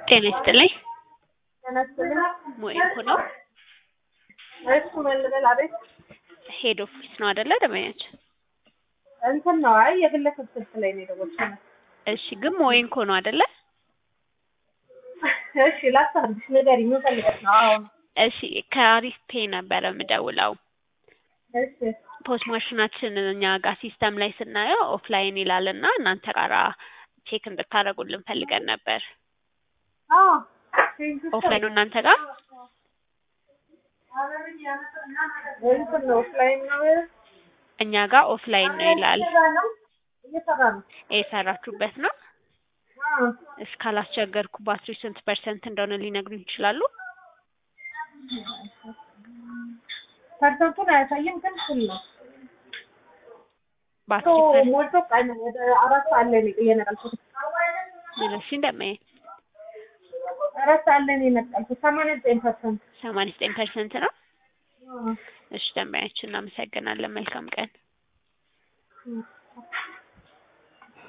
ጤና ይስጥልኝ። ጤና ይስጥልኝ። ሞኤንኮ ነው። እሱ መልበል አቤት። ሄድ ኦፊስ ነው አይደለ? ደመኛችን እንትን ነው። አይ የግለሰብ ስልክ ላይ ነው የደወልኩት። እሺ፣ ግን ሞኤንኮ ነው አይደለ? እሺ ላስታርግሽ፣ ንገሪኝ። ምን ፈልገሽ ነው? አዎ እሺ፣ ከአሪፍ ፔ ነበረ የምደውለው። እሺ ፖስት ማሽናችን እኛ ጋር ሲስተም ላይ ስናየው ኦፍላይን ይላል እና እናንተ ጋራ ቼክ እንድታደርጉልን ፈልገን ነበር። አዎ ኦፍላይን ነው እናንተ ጋር? እንትን ነው ኦፍላይን ነው እኛ ጋር ኦፍላይን ነው ይላል። እየሰራ ነው እየሰራ ነው። የሰራችሁበት ነው? አዎ እስካላስቸገርኩባችሁ ስንት ፐርሰንት እንደሆነ ሊነግሩኝ ይችላሉ? ፐርሰንቱን አያሳይም፣ ግን full ነው። ባትሪ ቶ ፐር- ሞልቶ ቀን ወደ አራት ሰዓት ላይ ነው የነቀልኩት። እሺ እንደማየ አራት ሰዓት ላይ ነው የነቀልኩት። ሰማንያ ዘጠኝ ፐርሰንት ሰማንያ ዘጠኝ ፐርሰንት ነው። እሺ ደንበኛችን እናመሰግናለን። መልካም ቀን።